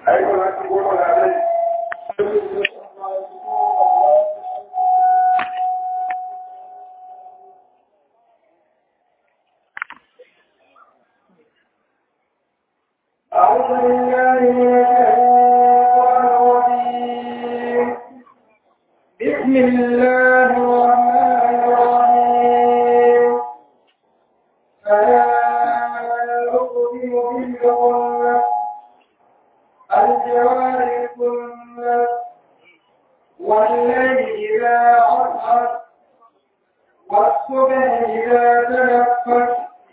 أيها الأخوة العليم أعوذ بالله من الشيطان الرجيم بسم الله الرحمن الرحيم فلا أقسم بالخنس الجوار الكنس والليل إذا عصعص والصبح إذا تنفس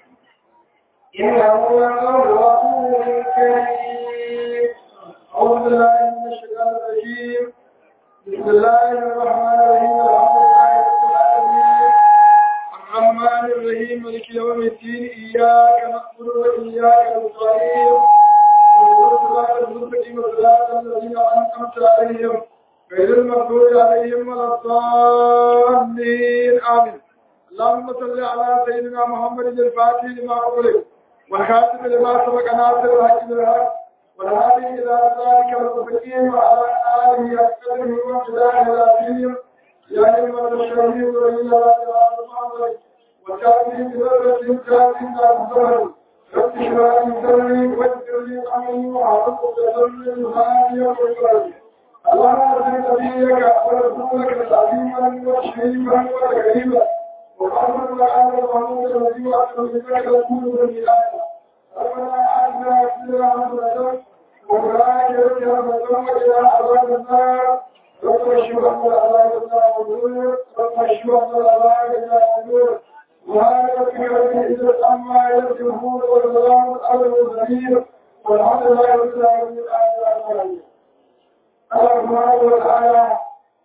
إنه لقول رسول كريم أعوذ بالله من الشيطان الرجيم بسم الله الرحمن الرحيم الحمد لله رب العالمين الرحمن الرحيم مالك يوم الدين إياك نعبد وإياك نستعين صراط المستقيم صراط الذين أنعمت عليهم غير المغضوب عليهم ولا الضالين آمين اللهم صل على سيدنا محمد الفاتح لما أغلق والخاتم لما سبق ناصر الحق بالحق والهادي إلى ذلك المستقيم وعلى آله أكثره وامتداه العظيم يا أيها الشهيد وإلى ذلك وكافي بذرة كافي الظهر رب اشرح لي صدري ويسر لي أمري وأعرف بصدري الهادي والبصر اللهم ارزق نبيك ورسولك العظيم والشريف والكريم وقال الله محمود الذي وعد بذلك رسول من ربنا آتنا في الدنيا وبارك لنا وزوجنا عذاب النار رب اشرح لنا عذاب النار والنور رب اشرح لنا عذاب النار والنور وهذا في العزة عما يصفون والسلام على المرسلين والحمد لله رب العالمين Allah subhanahu wa ta'ala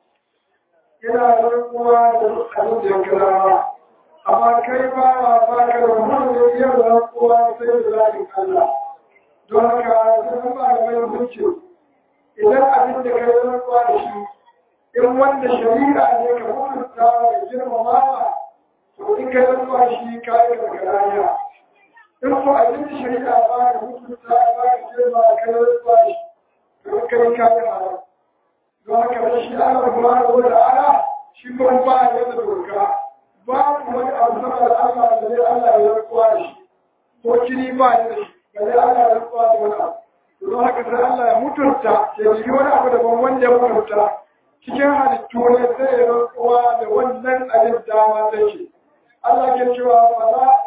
yana rantsuwa da dukkanin jinkirawa amma kai ba a baka da wani da iya rantsuwa sai da zafin Allah don haka sun ba da mai hukunci idan abin da kai rantsuwa da shi in wanda shari'a ne ka mutunta da girmamawa to in kai rantsuwa shi ka yi gargaraya in ko abin da shari'a ba da mutunta ba da girma kai rantsuwa shi to kai ka yi haram don haka da shi Allah subhanahu wa ta'ala shi kuma ba ya da doka babu wani abu sama da Allah da zai Allah ya rantsuwa da shi ko kiri ba ya da shi ba zai Allah ya rantsuwa da wani abu don haka sai Allah ya mutunta ya jiri wani abu daban wanda ya mutunta cikin halittu ne sai ya rantsuwa da wannan abin dama take Allah ke cewa wala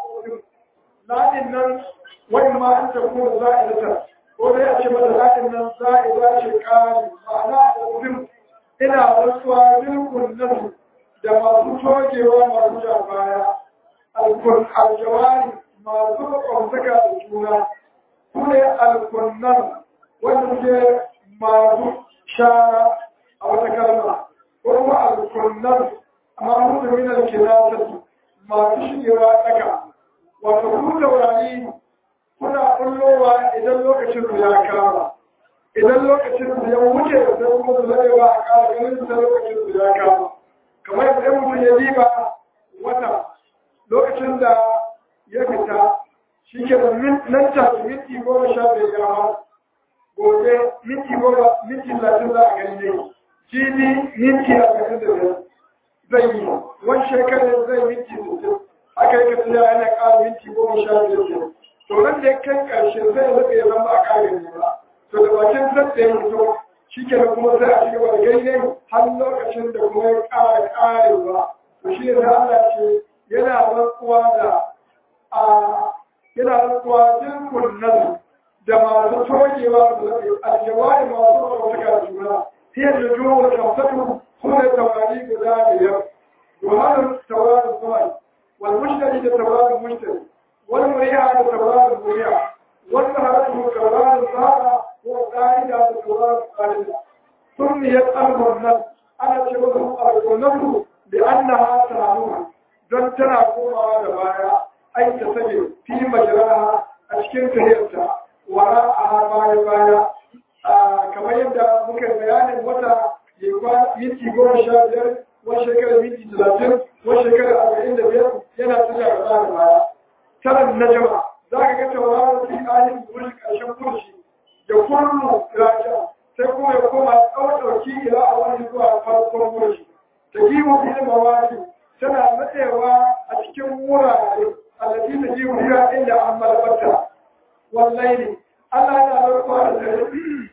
ladin nan wani ma an tafi za'idata ko dai a ce mata za'in nan za'ida ce kari ma'ana ɗin ina rantsuwa milkun nasu da masu togewa masu ja baya aljawari masu kwamtaka da juna su ne alkunnan wanda ke masu shara a wata kalma ko kuma alkunnan amma musu min alkinasatu masu shigewa tsaka wato ku taurari kuna kullowa idan lokacin su ya kama idan lokacin su ya wuce da kuma su zai ba a kara ganin su lokacin su ya kama kamar yadda mutum ya diba wata lokacin da ya fita shi ke da nan ta minti goma sha biyar ya ma gobe minti goma minti talatin za a gani ne jibi minti arba'in da biyar zai yi wani shekarar zai minti sittin aka yi kasance yana ƙara minti goma sha biyar to nan da ya kai ƙarshe zai zaɓe ya zama a ƙare ne ba to da bakin zai ya fito shi ke da kuma sai a ci gaba da gaine har lokacin da kuma ya ƙara ƙarewa to shi ne Allah ce yana rantsuwa da a yana rantsuwa jirgin nasu da masu togewa da zaɓe aljawari masu ɗaukaka da juna fiye da juwa da kamsatu su ne tawari guda biyar domin tawarin zuwa wal mushtari da tawarin mushtari والمريعة تكرار المريعة والسهرة تكرار السهرة والقاعدة تكرار القاعدة سميت أمر النفس أنا شبه أمر النفس لأنها تعلمها don tana komawa da baya ai ta sage fi majaraha a cikin tahiyarta wara a baya baya kamar yadda muka bayanin wata ya kwa minti goma sha biyar wani shekarar minti talatin wani shekarar arba'in da biyar yana tafiya da baya baya taran najama za ka ga tauraron fi ayin wurin ƙarshen kurshi da kullu raja sai kuma ya koma ɗauki ila a wani zuwa farkon gurshi ta gimu fil mawaki tana matsewa a cikin wurare allati ta gimu fiha inda an malabata wallahi Allah yana rantsuwa da dare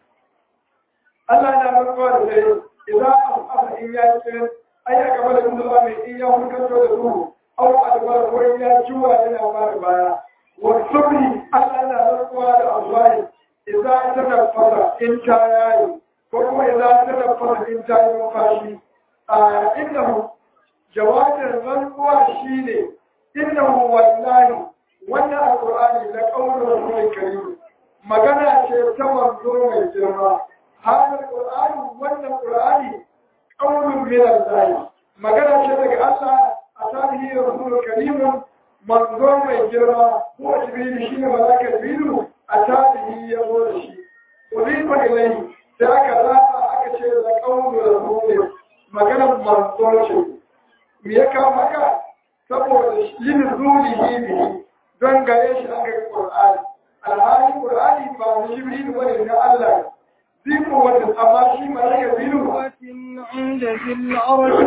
Allah yana rantsuwa da dare idan an in ya kirin ai ya gaba da kuma mai in ya hukanto da duhu au adbar ko in ya juwa yana fara baya wa subhi Allah yana rantsuwa da azwai idan ta nafara in ta yayi ko kuma idan ta nafara in ta yi mafashi a innahu jawabin rantsuwa shine innahu wallahi wannan alqur'ani la qawlu rasulil karim magana ce ta manzo mai girma hadal qur'ani wannan qur'ani qawlun min Allah magana ce daga Allah a tarihi rasulul karim manzo mai girma ko jibril shine malaka jibril a tarihi ya zo da shi uzifa ilayhi sai aka zaba aka ce da qawlu rasulil maganar manzo ce me ya kawo maka saboda yin zulihi bihi don gare shi aka yi qur'ani alhali qur'ani ba na jibril bane na Allah ذكر وجه أما شيء ما لا يبينه عند ذي العرش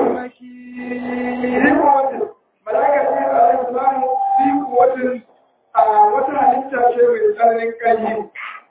مكين ذكر وجه ملائكة جبريل عليه السلام ذكر وجه wata halitta ce mai tsananin ƙarfi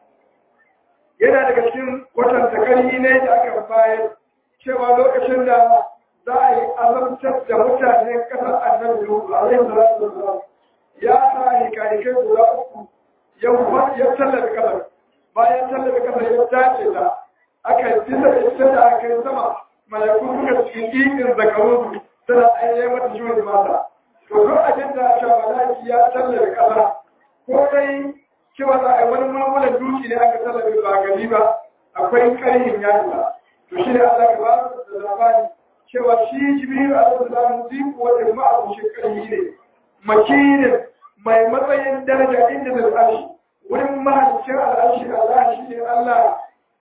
yana daga cikin kwatanta ƙarfi ne da aka bayar cewa lokacin da za a yi azabtar da mutanen ƙasar annabi Nuhu alaihi salatu wasalam ya sa hikarikai guda uku ya tallafi ƙasar bayan tallafi kasar ya dace ta aka bisa da ita da aka yi sama malaku suka cikin ikin zakarun tana ainihin mata juyin mata to duk abin da aka malaki ya tallafi kasa ko dai cewa za a yi wani mulmulan duki ne aka tallafi ba gari ba akwai karhin yadda to shi ne Allah ka ba da labari cewa shi jibril alaihi salam ziku wanda ma'abucin karhi ne makinin mai matsayin daraja inda da arshi wurin mahalicin al'arshi Allah shi ne Allah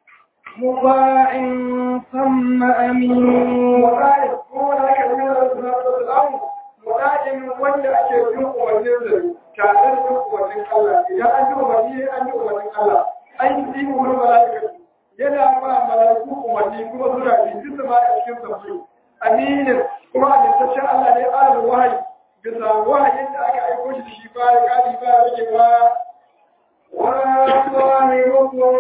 مطاع ثم أمين mu'ayin ko wanda aka yi da salatu wasalam mu'ayin wanda ake bin umarnin da tare da bin umarnin Allah idan an yi umarni an yi umarnin Allah an yi wurin mala'ika yana ba mala'iku umarni kuma suna bi duk ma a cikin sabbi aminin kuma amintaccen Allah ne alal wahayi bisa wahayin da aka aiko shi da shi ba ya kari ba ya rage ba وصاحبكم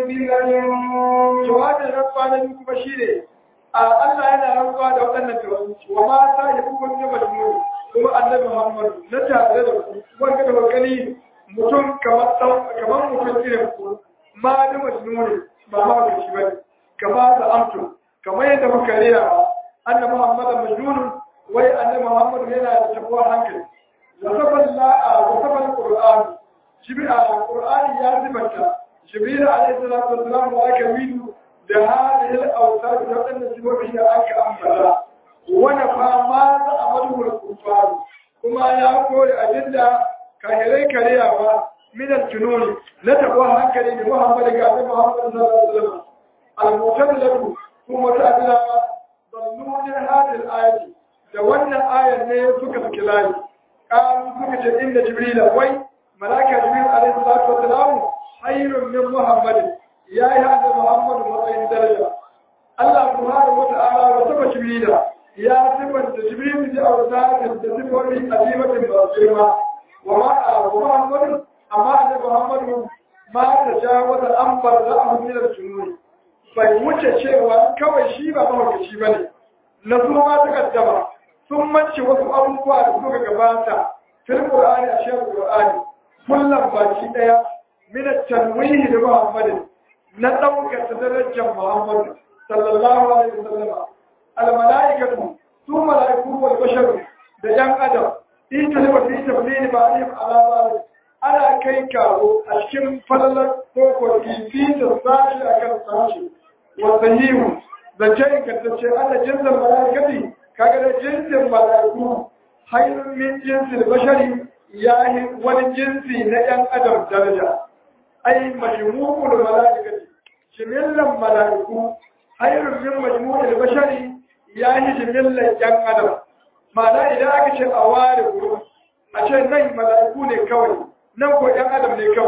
بمن jawabin rantsuwa na biyu kuma shi ne a Allah yana rantsuwa da waɗannan tawazuci wa ma ta yi hukun ya majmu kuma annabi Muhammad na tare da ku wanda da wakali mutum kamar ɗan kamar mutum irin ku ma da majnuni ba ma da shi bane kama da amtu kamar yadda muka rera annabi Muhammad majnun wai annabi Muhammad yana da tabuwar hankali wa saballa wa sabal qur'an jibril al-qur'ani ya zibanta jibril alayhi salatu wassalam wa aka widu da hadhihi al-awsaf da wadannan sifofi da aka ambata wani fama da amadul kufar kuma ya koyi abinda kahirai karewa min al-junun na tabuwar hankali da Muhammad ga annabi Muhammad sallallahu alaihi wasallam al-mutadallatu kuma ta'ala dallu min hadhihi al-ayati da wannan ayar ne suka saki layi qalu suka ce inda jibril wai malaka jibril alaihi salatu wassalam khairun min muhammadin ya yi hada muhammadu matsayin daraja Allah subhanahu wa ta'ala wa saba jibril ya sifanta jibril da autatin da sifofi azimatin ba girma wa ma wa muhammadin amma da muhammadu ma ta jawaza an barza a min al-jununi bai wuce cewa kawai shi ba mahaukaci bane na su ma ta kaddama sun mance wasu abubuwa da suka gabata fil qur'ani a shekul qur'ani kullum baki daya min at-tanwihi da muhammadin na daukar darajar muhammad sallallahu alaihi wasallam al malaikatu su malaiku wal bashar da yan adam ita ne wata ita ne ba ne ala ba ana kai kawo a cikin falalar koko fifi da sashi akan sashi wa sahihu zance ingantacce ana jinsin malaikati kaga da jinsin malaiku hayrun min jinsil bashari yayi wani jinsi na ‘yan adam daraja, ai, majmu'ul mala'ikati, jimillan mala'iku, hairun min majmu'ul bashari ya yi jimillan ‘yan adam. Ma'ana idan aka ce a ware guru, a ce nan mala'iku ne kawai, nan ko ‘yan adam ne kawai,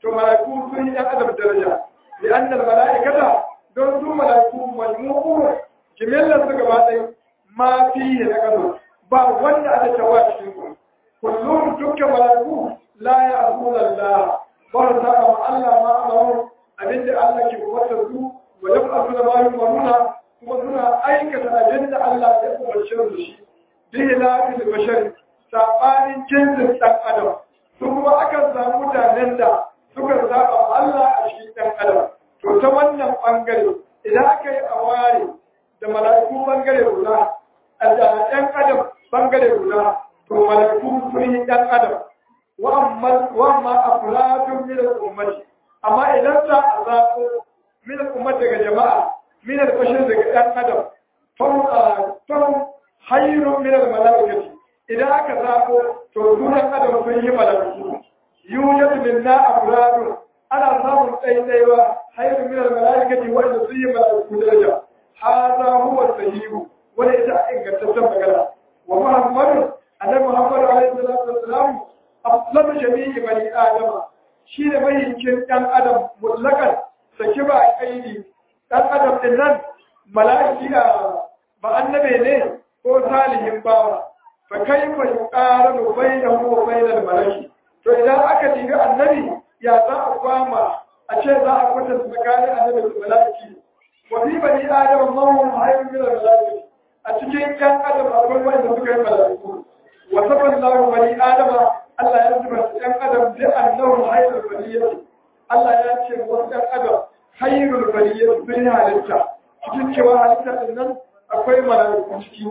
to mala'iku sun yi ɗan adam daraja li annal mala'ikata don su mala'iku majmu'u jimillar su gaba ɗaya ma fi da ƙasa ba wanda aka tawa cikin ku kullum dukkan mala'iku la ya azuna Allah ba ta ma Allah ma amaru abinda Allah ke wata su wa lam azuna ma yumaruna kuma suna aikata abinda Allah ya umarce su shi bihi la bil bashar sabanin jinsin dan adam su kuma akan samu mutanen da suka zaba Allah a cikin dan adam to ta wannan bangare idan aka yi aware da mala'iku bangare guda a da ɗan adam bangare guda to mala'iku sun yi ɗan adam wa amma afradun min al-ummati amma idan za a zaɓo min al-ummati daga jama'a min al-bashar daga ɗan adam fa hayrun min al-mala'ikati idan aka zaɓo to su ɗan adam sun yi mala'iku yujadu minna afradun ana samun ɗaiɗaiwa hayrun min al-mala'ikati wanda sun yi mala'iku daraja هذا هو الصحيح وليس إن تتم كذا ومحمد أن محمد عليه الصلاة والسلام أفضل جميع بني آدم شيء ما يمكن أن آدم مطلقا سكبا أيدي أن آدم إنن ملائكة بأنبي ne ko salihin bawa fa kaifa yuqaranu bainahu wa bainal malaiki to idan aka diga annabi ya za a kwama a ce za a kwatanta tsakanin annabi da malaiki وفي بني آدم الله خير من الملائكة أتجين كان آدم أقول وإن سكر الملائكة وصف الله بني آدم الله يجب أن آدم بأنه خير البرية الله يجب أن آدم خير البرية بني halitta cikin cewa halitta din nan akwai mala'iku ciki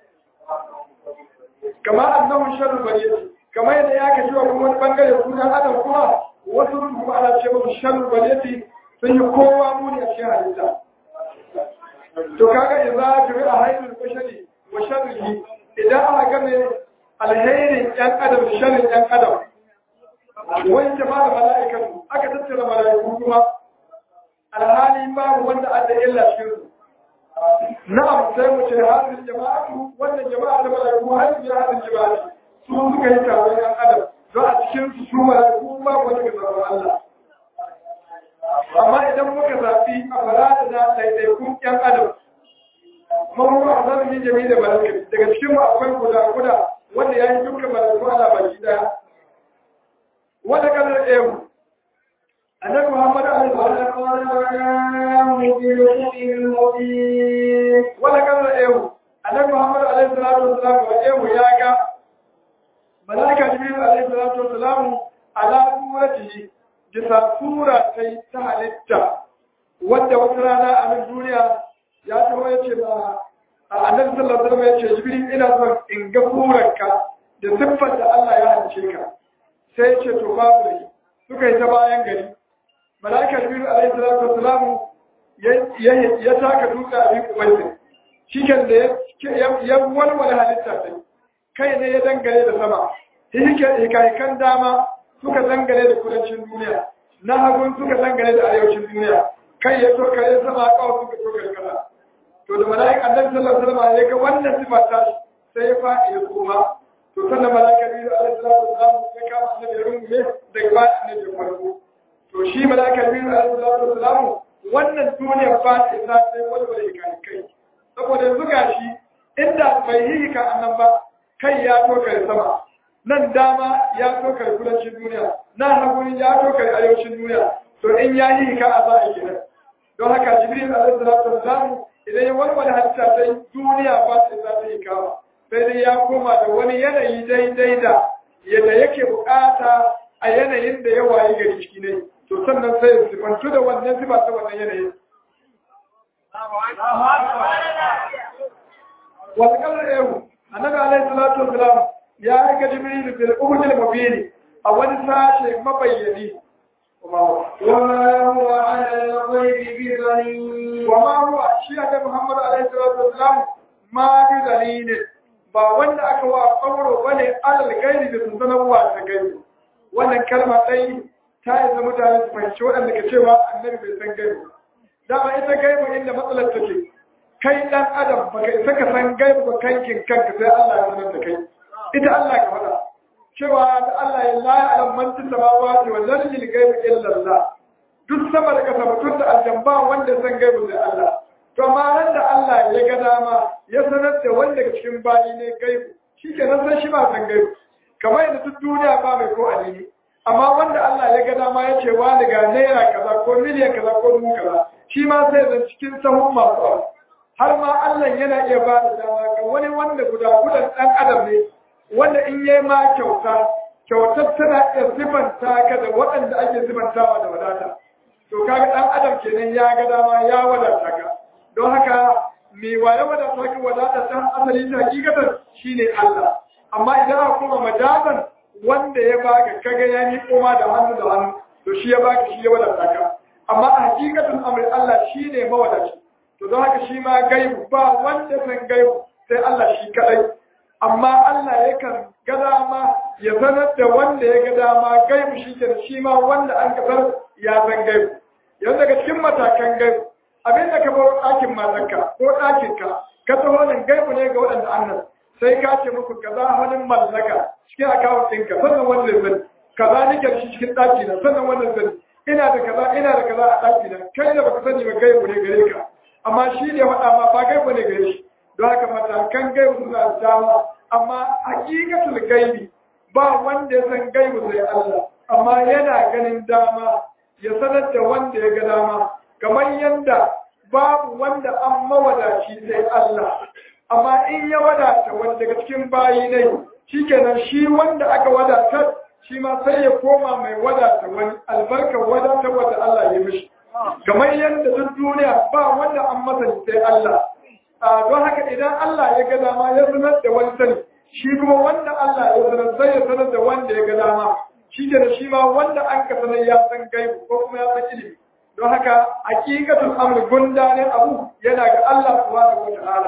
kama annahu sharru bariyati kama yadda ya ka cewa kuma wani bangare sunan adam kuma wasu kuma ana ce musu sharru bariyati sun yi kowa muni a cikin halitta to kaga idza jami'a hayrul bashari wa sharrihi idan aka game alheri yan adam da sharrin yan adam wani jama'a mala'ikatu aka tattara mala'iku kuma alhali babu wanda adda illa cikin su na'am sai mu ce hadin jama'atu wannan jama'a da mala'iku hadin ya hadin jama'a su suka yi taron yan adam don a cikin su su mala'iku babu wanda ga tsaron Allah amma idan muka zafi a farada na ɗaiɗaikun ƴan adam mawuru a zanen yin jami da malakari daga cikin mu akwai guda guda wanda ya yi dukkan malakun ala baki ɗaya wanda kanar ewu annabi muhammad alaihi wanda kanar ewu annabi muhammad alaihi salatu wasalam wa ewu ya ga malaka jibril alaihi salatu wasalam ala suratihi bisa sura ta yi ta halitta wadda wata rana a nan duniya ya taho ya ce ba a annabi sallallahu alaihi wasallam ya ce jibril ina son in ga surarka da siffar da Allah ya halice ka sai ya ce to babu da suka yi ta bayan gari malaika jibril alaihi salatu wasallam ya taka dutse a biyu ubaidin shiken da ya walwala halitta ta kai ne ya dangane da sama hikayen dama suka dangane da kudancin duniya na hagun suka dangane da arewacin duniya kai ya toka ya sama kawai suka toka kasa to da mala'ik annabi sallallahu alaihi wasallam ya ga wannan sifa ta sai ya faɗi ya koma to sannan mala'ika biyu alaihi salatu wasallam ya kama annabi ya rungume daga ba annabi ya farko to shi mala'ika biyu alaihi salatu wasallam wannan duniya ba ta isa sai wani wani kai kai saboda yanzu gashi inda bai yi ka annan ba kai ya toka sama nan dama ya tokar kudancin duniya nan haguni ya tokar arewacin duniya to in ya yi ka a za'a kenan don haka jibril alaihi salatu wasalam idan ya warware halitta ta duniya ba ta za ta yi kawa sai dai ya koma da wani yanayi daidai da yadda yake bukata a yanayin da ya wayi gari ciki ne to sannan sai ya sifantu da wannan sifa ta wannan yanayin wasu kallar ehu annabi alaihi salatu wasalam ya aika jibrilu fil uhudil mubin a wani sashe mabayyani وما هو على الغيب بضنين وما هو shi annabi Muhammad alaihi salatu wasalam ma bi dalilin ba wanda aka wa kauro bane alal gairi da sanarwa ta gaibi wannan kalma dai ta yi zama mutane su fahimci waɗanda ka cewa annabi bai san gaibi dama ita gaibi inda matsalar take kai dan adam baka isa ka san gaibi ba kankin kanka sai Allah ya sanar da kai ita Allah ka faɗa cewa da Allah ya la ya'lam man fis samawati wal ardi al-ghaiba illa Allah duk sama da kasa mutum da aljamba wanda san gaibu da Allah to amma ran da Allah ya ga dama ya sanar da wanda daga cikin bayi ne gaibu shikenan sai shi ba san gaibu kamar yadda duk duniya ba mai ko alini amma wanda Allah ya ga dama ya ce wa daga naira kaza ko miliyan kaza ko dubu kaza shi ma sai zan cikin sahun masu abu har ma Allah yana iya ba da dama ga wani wanda guda gudan ɗan adam ne wanda in yi ma kyauta kyautar tana iya sifanta ka da waɗanda ake sifantawa da wadata to kaga ɗan adam kenan ya ga dama ya wadata ka don haka me waye wadata ka wadata ta asali ta hakikatar shine Allah amma idan aka koma majazan wanda ya baka kaga ya ni koma da hannu da hannu to shi ya baka shi ya wadata ka amma a hakikatin amri Allah shine mawadaci to don haka shi ma gaibu ba wanda san gaibu sai Allah shi kadai amma Allah yakan ga dama ya sanar da wanda ya ga dama gaibu shi ke shi ma wanda an kasar ya san gaibu yanzu daga cikin matakan gaibu abin da ka bar ɗakin matarka ko ɗakinka ka taho nan gaibu ne ga waɗanda annan sai ka ce muku kaza wani mallaka cikin akawun ɗinka sannan wannan zan kaza nike da shi cikin ɗaki na sannan wannan zan ina da kaza ina da kaza a ɗaki na kai da baka sani ba gaibu ne gare ka amma shi ne faɗa ma ba gaibu ne gare shi don haka matakan gaibu suna da dama amma hakikatul gaibi ba wanda ya san gaibu sai Allah amma yana ganin dama ya sanar da wanda ya ga dama kamar yanda babu wanda an mawadaci sai Allah amma in ya wadata wanda daga cikin bayi ne shikenan shi wanda aka wadatar shi ma sai ya koma mai wadata wani albarkar wadata wanda Allah ya mishi kamar yadda duk duniya ba wanda an masa sai Allah don haka idan Allah ya ga dama ya sanar da wani sani shi kuma wanda Allah ya sanar sai ya sanar da wanda ya ga dama shi ke da shi ma wanda an ka sanar ya san gaibu ko kuma ya san ilimi don haka hakikatul amr gundanin abu yana ga Allah subhanahu wa ta'ala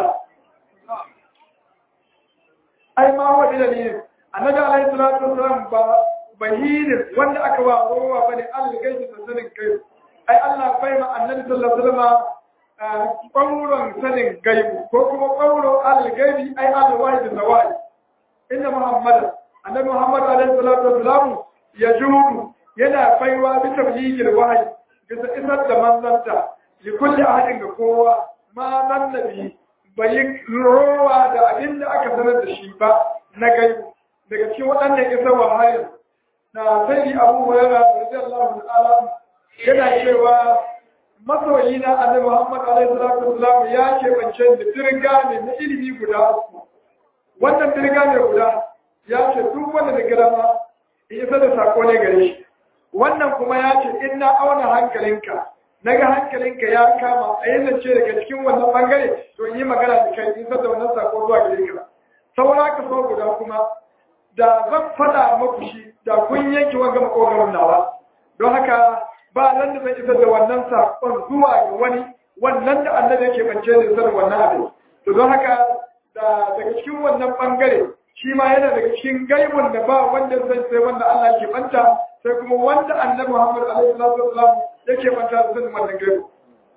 ai ma wa dalilin annabi alaihi salatu wasalam ba bahirin wanda aka ba rowa bane Allah gaishe sanin kai ai Allah bai ma annabi sallallahu alaihi wasallam ƙwauron sanin gaibu ko kuma ƙwauro al-gaibi ai al-wahid zawai inna muhammad annabi muhammad alaihi salatu wasalam ya judu yana baiwa bi tabligil wahyi bisa isar da manzanta li kulli ahadin ga kowa ma nan nabi bai rowa da abin da aka sanar da shi ba na gaibu daga cikin waɗannan isar wahayin na sai abu hurairah radiyallahu ta'ala yana cewa masoyi na annabi Muhammad alaihi salatu wasallam ya ce bance da dirga ne na ilimi guda uku wannan dirga ne guda ya ce duk wanda da girma in isa da sako ne gare shi wannan kuma ya ce in na auna hankalinka naga hankalinka ya kama a yanzu ce daga cikin wannan bangare to in yi magana da kai in isa da wannan sako zuwa gare ka saura ka so guda kuma da zan faɗa maku shi da kun yanke wanga makogaron nawa don haka ba nan da zai isar da wannan saƙon zuwa ga wani wannan da annabi yake bance da isar wannan abin to don haka da daga cikin wannan bangare shi ma yana daga cikin gaibun da ba wanda zai sai wanda Allah ke banta sai kuma wanda annabi Muhammad alaihi salatu wasallam yake banta da sanin wannan gaibu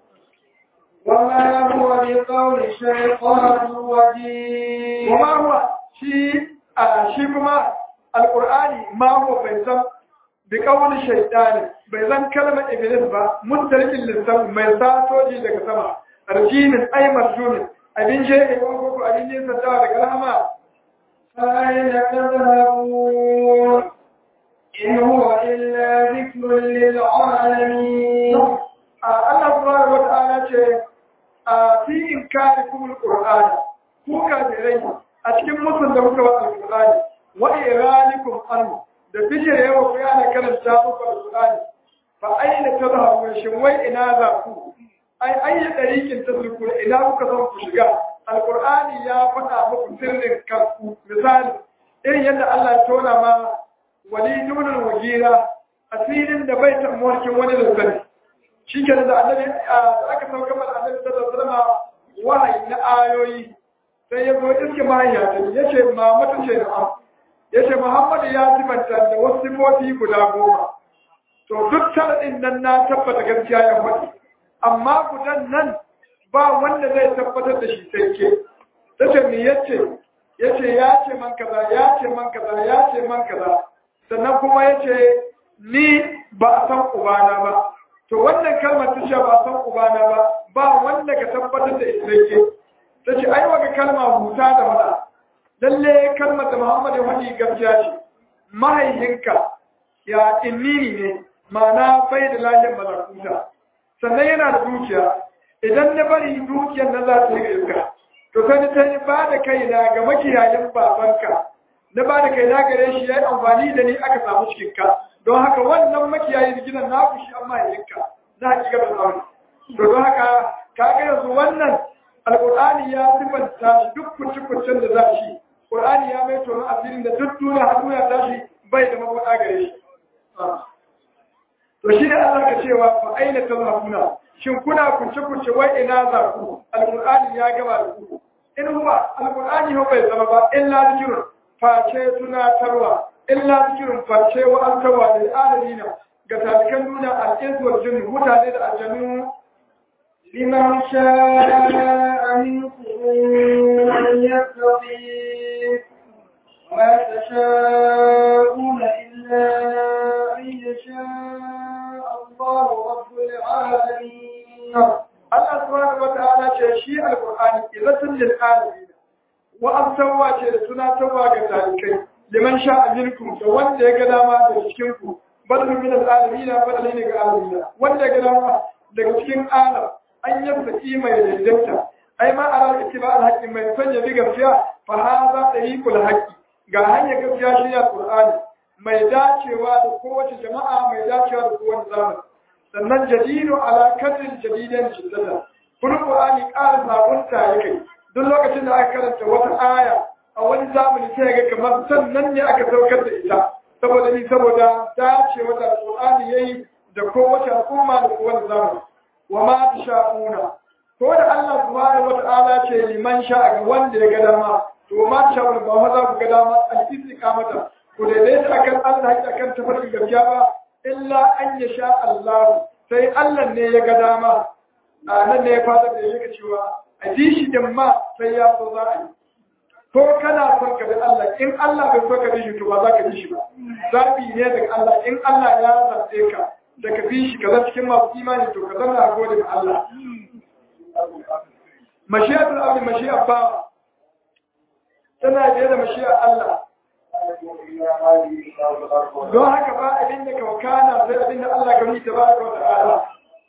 وما هو بقول شيطان رجيم وما هو شيء shi kuma alqur'ani ma huwa bai san bi kawul shaytani bai zan kalmar iblis ba mutalikin lissan mai satoji daga sama arjinin ay marjumin abin je ne ko ko abin ne sadawa daga rahama فأين تذهبون إن هو إلا ذكر للعالمين Allah subhanahu wata'ala ce a fi inkari kuma alqur'ani ku kafirai a cikin musun da kuka wa alqur'ani wa iranikum anhu da bijire yawa ku yana karanta muku alqur'ani fa aina tadhhabun shin wai ina za ku ai ayya dariqin tasluku ina kuka san ku shiga alqur'ani ya faɗa muku sirrin kanku misali irin yadda Allah ya tona ma wali ibn al-wagira asirin da bai tamwarkin wani da shi ke da annabi aka sauka mana annabi sallallahu alaihi wasallam wahayi na ayoyi sai ya zo iske mahaiya ta ya ce ma mata ce da ya ce Muhammadu ya sifanta da wasu sifofi guda goma. To duk sharaɗin nan na tabbata gaskiya ya faɗi, amma gudan nan ba wanda zai tabbatar da shi sai ke. Ta ce me ya ce, yace ya ce man kaza ya ce man kaza ya ce man kaza sannan kuma yace ni ba a san ubana ba to wannan kalmar ta ce ba a san ubana ba ba wanda ka tabbatar da ita yake ta ce ai waka kalma huta da mata lalle kalmar da Muhammad ya faɗi gaskiya ce mahaihinka ya innini ne ma'ana bai da lahiyar malakuta sannan yana da dukiya idan na bari dukiyar nan za ta yi iska to sai ta yi ba da kaina ga makiyayin babanka na ba da kaina gare shi ya yi amfani da ni aka samu cikinka don haka wannan makiyayin gidan na ku shi an mahaifinka na hakikar tsauri to don haka ka ga yanzu wannan alƙur'ani ya sifanta shi duk kuce-kucen da za shi ƙur'ani ya mai tonon asirin da duk duniya har duniya ta shi bai da mabuɗa gare shi to shi ne Allah ka cewa fa aina tazhabuna shin kuna kunce kunce wai ina za ku alqur'ani ya gaba da ku in huwa alqur'ani ho bai zama ba illa zikrun face tunatarwa illa zikrun face wa antawa lil alamin ga talikan duniya al-insu wal jinn mutane da aljannu liman sha'a minkum an yattaqi ما تشاءون إلا أن يشاء الله رب العالمين الله سبحانه وتعالى شيء القرآن إذا للعالمين وأبتوا شيء سنة توا كذلك لمن شاء منكم فوان يقدر ما تشكنكم بدل من العالمين بدل من العالمين وان يقدر ما daga cikin alam an yabta mai daidaita ai ma ara ittiba al-haqqi mai sanya bi gaskiya fa hadha tariqul haqqi ga hanyar gaskiya shi ne Qur'ani mai dacewa da kowace jama'a mai dacewa da kowace zamani sannan jadidu ala kadrin jadidan shiddata kun Qur'ani ƙara sabunta yake duk lokacin da aka karanta wata aya a wani zamani sai ga kamar sannan ne aka saukar da ita saboda ni saboda dacewa da Qur'ani yayi da kowace al'umma da kowace zamani wa ma tasha'una ko da Allah subhanahu wa ta'ala ce liman sha'a ga wanda ya ga dama to ma ta wani ba maza ku ga dama al-istiqamata ku daidaita akan Allah haƙi akan tafarkin gaskiya ba illa an ya sha Allah sai Allah ne ya ga dama a nan ne ya fada da yake cewa a ji shi din ma sai ya so za a yi ko kana son ka bi Allah in Allah bai so ka bi shi to ba za ka bi shi ba zabi ne daga Allah in Allah ya zaɓe ka da ka bi shi ka zama cikin masu imani to ka zama a gode ga Allah mashiyatul abdi mashiyar bawa tana biye da mashiyar Allah. Don haka ba abin da kawakana sai abin da Allah gami ta ba wa ta'ala.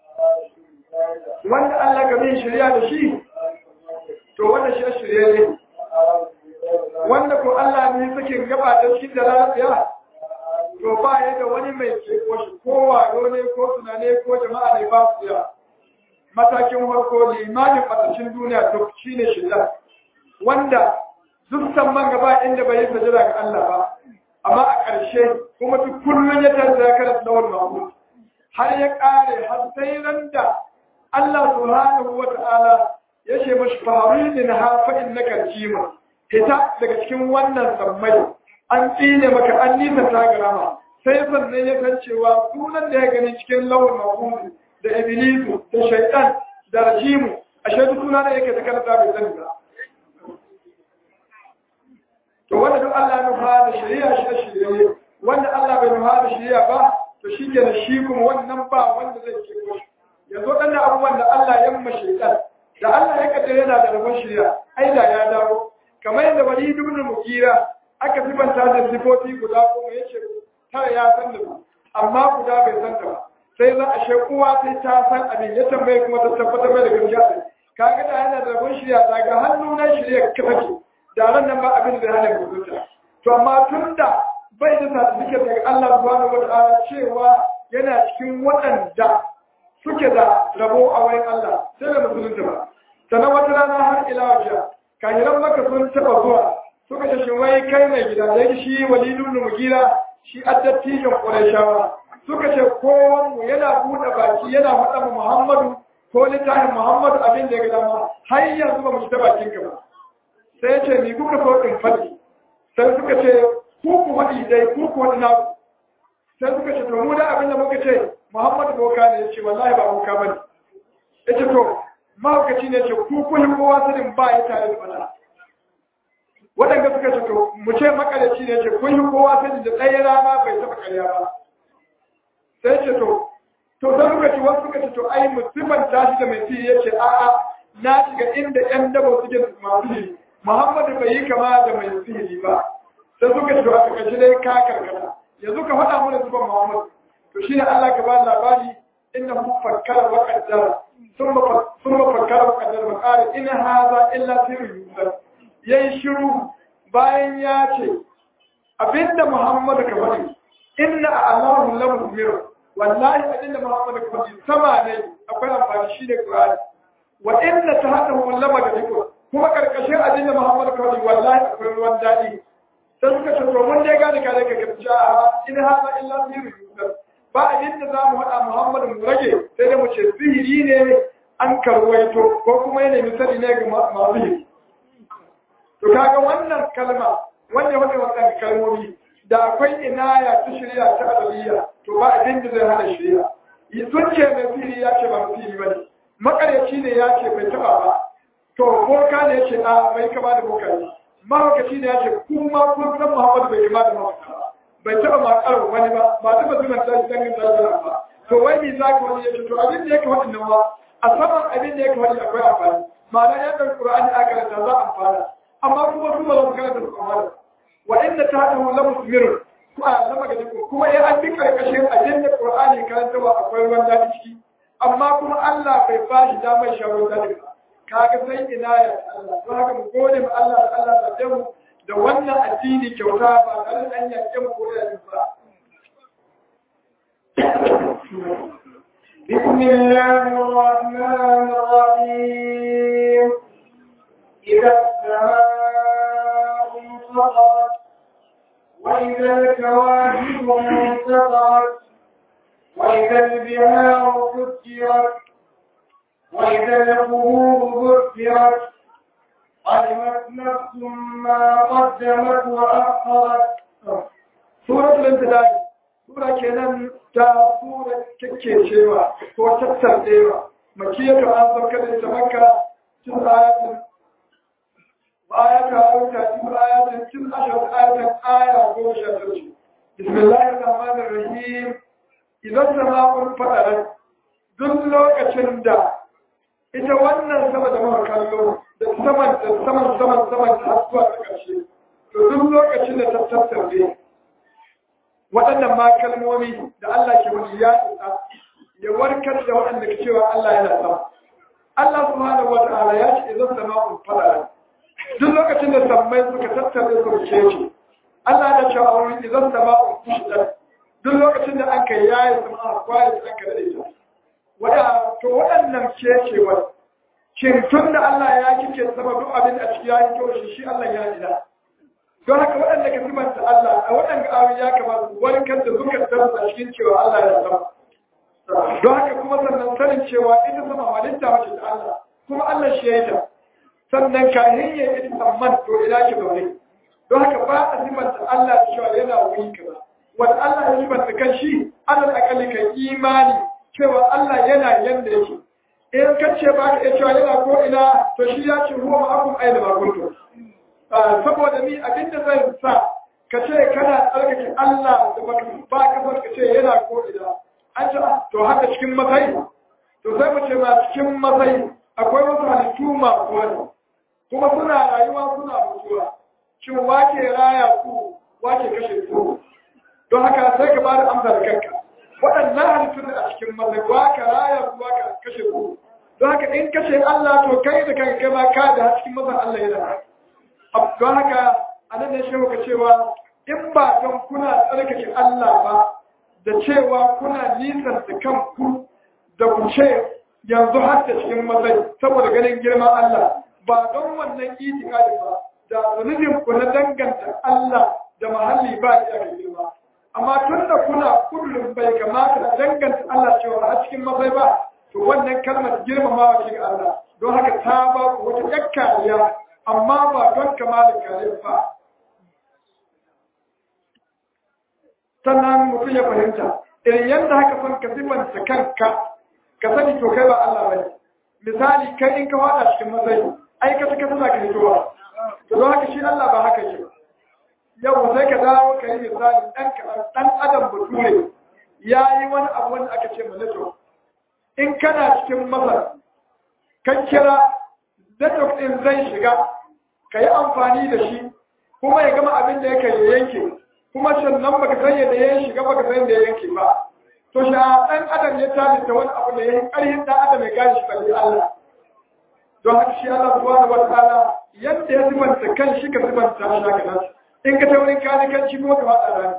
Wanda Allah gami shirya da shi, to wanda shi shirya ne. Wanda ko Allah ne suke gaba da shi da lafiya, to ba ya da wani mai ko shi ko wayo ne ko tunane ko jama'a ne ba su yawa. Matakin farko limanin matashin duniya duk shi ne shirya. Wanda duk man gaba inda bai yi sajada ga Allah ba amma a ƙarshe kuma duk kullum ya tarda ya karanta lawal mahmud har ya ƙare har sai ran da Allah subhanahu wa ta'ala ya ce mashi faharin ha fa innaka jima ita daga cikin wannan sammai an tsine maka an nisa ta garama sai sannan ya san cewa sunan da ya gani cikin lawal mahmud da iblisu da shaitan da rajimu a shaidu suna da yake ta karanta bai sani ba to wanda duk Allah ya nufa da shari'a shi da shirye wanda Allah bai nufa da shari'a ba to shi ke da shi kuma wannan ba wanda zai ce ko yanzu dan abubuwan da Allah ya mma shaitan da Allah ya kaddara yana da rabon shari'a ai da ya dawo kamar yadda wali ibn mukira aka sifanta da sifofi guda kuma yace tara ya san da su amma guda bai san ta ba sai za a shekuwa sai ta san abin ya tambaye kuma ta tabbatar mai da gaskiya kaga da yana da rabon shari'a daga hannu na shari'a ka take da ran nan ba abin da hana mutunta to amma tun da bai da certificate daga Allah subhanahu wataala cewa yana cikin waɗanda suke da rabo a wurin Allah sai da musulunta ba sannan wata rana har ila wajen kahiran maka sun taɓa zuwa suka ce shi wai kai mai gida da yake shi walidun mugira shi addattijan ƙurashawa suka ce kowanmu yana buɗe baki yana faɗa Muhammadu ko littafin Muhammadu abin da ya ga dama har yanzu ba mu ta bakin ka ba sai ce ni kuka so in faɗi sai suka ce ku ku faɗi dai ku ku wani naku sai suka ce to mu da abin da muka ce Muhammadu boka ne ya ce wallahi ba boka bane ya ce to mahaukaci ne ce ku kun kowa sanin ba ya tare da fada waɗanda suka ce to mu ce makalaci ne ce kun yi kowa sani da ɗaya rana bai taɓa ƙarya ba sai ce to to sai suka ce wasu suka ce to ai musulman tashi da mai sihiri ya ce a'a na shiga inda ƴan dabo suke masu sihiri muhammadu bai yi kama da mai sihiri ba sai suka ce to a takaice dai ka karkata yanzu ka faɗa mana zuban muhammadu to shi ne Allah ka ba labari inda mu fakkara wa qaddara thumma thumma fakkara wa qaddara wa qala in hadha illa sirrun yusar yayi shiru bayan ya ce abinda Muhammad ka faɗi inna Allahu la musmir wallahi abinda Muhammad ka faɗi sama ne akwai amfani shi ne Qur'ani wa inna tahatahu la magadiku kuma karkashin abinda Muhammad ka faɗi wallahi akwai ruwan daɗi sai suka ce to mun dai gane ka dai ka gaskiya in hadha illa sirrun yusar ba abin da za mu haɗa Muhammadu mu rage sai da mu ce sihiri ne an karwaito ko kuma yana misali ne ga masu yi. To kaga wannan kalma wanda wanda wannan kalmomi da akwai inaya ta shirya ta adaliya to ba abin da zai hana shirya. Sun ce mai sihiri ya ce ba mu sihiri ba ne. Makaryaci ne ya ce bai taɓa ba. To boka ne ya ce a bai kama da boka ne. Mahaukaci ne ya ce kuma kun san Muhammadu bai kama da mahaukaci ba. bai taɓa makarar wani ba ba taɓa zuwa ta shi dangin zarafi ba to wai me za ka wani yake to abin da yake wani nan ba a saman abin da yake wani akwai amfani ma'ana ya ɗan ƙur'ani a karanta za a amfana amma kuma su ba za su karanta su amfana wa inda ta haɗa la musmirun ko a lama ga duk kuma ya an bi karkashin abin da ƙur'ani karanta ba akwai ruwan daɗi ciki amma kuma Allah bai ba shi damar shawarar daɗi ba kaga sai ina ya Allah don haka mu gode ma Allah da Allah da mu da wannan addini kyauta ba tare da an yanke mu ko da ba. بسم الله الرحمن الرحيم إذا السماء انفطرت وإذا الكواكب انتظرت وإذا البحار فجرت وإذا القبور بثرت علمت نفس ما قدمت وأخرت سورة الانتداء سورة كنان تا سورة كيكيشيوا ko tattarewa makiyatu an sauka da ita makka cin ayatin ayata auta cin ayatin cin ashar ayatin aya goma sha tara bismillahir rahmanir rahim idan sama'un fadarat duk lokacin da ita wannan sama da muka kallo da saman da saman saman saman ta zuwa ta ƙarshe to duk lokacin da ta tattaure waɗannan ma kalmomi da Allah ke wani ya isa ya warkar da waɗanda ke cewa Allah yana sama Allah subhanahu wa ta'ala ya ce idan sama'un fadara duk lokacin da sammai suka tattaure su ce ce Allah ya ce a wurin idan sama'un kushidat duk lokacin da aka yaye sama kwaye aka dade ta wada to waɗannan cecewar shin tun da Allah ya kike sama duk abin a ciki ya yi kyau shi shi Allah ya ila don haka waɗanda ka simanta Allah a waɗanda ayoyi ya kamata su warkar da zukatan a cikin cewa Allah ya sama don haka kuma sannan sanin cewa ita sama halitta wace da Allah kuma Allah shi ya yi ta sannan kahin ya yi tsamman to ina ki zaune don haka ba a simanta Allah da cewa yana wuri kaza wanda Allah ya simanta kan shi Allah akalli kan imani cewa Allah yana yanda yake in ka ce ba ka iya cewa yana ko ina to shi ya ce ruwa ma'akun aina ba kuntu saboda ni abinda zai sa ka ce kana tsarkake Allah da ba ka son ka ce yana ko ina an ce to haka cikin matsayi to sai mu ce ma cikin matsayi akwai wasu halittu masu wani kuma suna rayuwa suna mutuwa shin wake raya ku wake kashe ku don haka sai ka ba da amsa da kanka waɗannan halittun a cikin matsayi waka raya ku waka kashe ku don haka in kashe Allah to kai da kanka kai ma ka da cikin mazan Allah yana don haka a nan ne shehu ka cewa in ba don kuna tsarkake Allah ba da cewa kuna nisan da kanku da ku ce yanzu har da cikin matsayi saboda ganin girman Allah ba don wannan itikadi ba da zunubin ku na danganta Allah da mahalli ba ya ga girma amma tun da kuna kullum bai kamata da danganta Allah cewa a cikin matsayi ba to wannan kalmar girmamawa ce ga Allah don haka ta ba ku wata yakkariya amma ba don kamalin kare ba sannan mutum ya fahimta irin yadda haka son ka sifanta kanka ka sani to kai ba Allah bane misali kai in ka wada cikin matsayi ai ka taka tana ka fitowa to don haka shi Allah ba haka yake yau sai ka dawo ka yi misali ɗan ɗan adam bature ya yi wani abu wanda aka ce network in kana cikin masar kan kira network ɗin zai shiga ka yi amfani da shi kuma ya gama abin da yake ya yanke kuma sannan baka san yadda ya shiga baka san yadda ya yanke ba to shi ɗan adam ya talita wani abu da ya yi ƙarfin ɗan adam ya gane shi balle Allah don haka shi Allah subhanahu wa ta'ala yadda ya zubanta kan shi ka zubanta shi haka nan in ka taurin kani kan shi kuma ka faɗa rani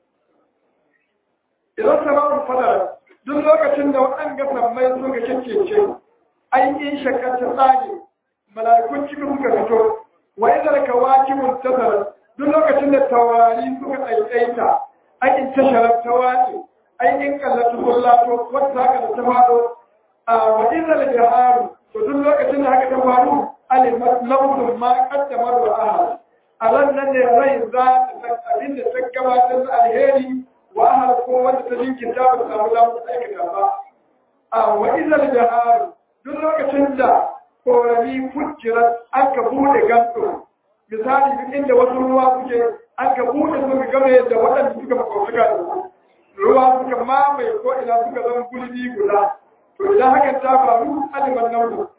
idan sama'un fadara duk lokacin da waɗanda sammai suka kyakkece ainihin shakkar ta tsage mala'ikun cikin suka fito wa idar kawakibun tasara duk lokacin da taurari suka ɗaiɗaita ainihin tasharar ta wace ainihin kallatu kullato wata haka da ta faɗo a wa idar biharu to duk lokacin da haka ta faru alimat lafzun ma kaddamar wa ahad a ran nan ne rai za ta san abin da ta gabatar da alheri wa ahad ko wanda ta jinkirta ba ta samu damar aikata ba a wa idar biharu duk lokacin da korami fujirar aka bude ganto misali duk inda wasu ruwa suke aka bude su game da waɗanda suka makwautuka da su ruwa suka mamaye ko ina suka zama gulbi guda to idan hakan ta faru aliman naudu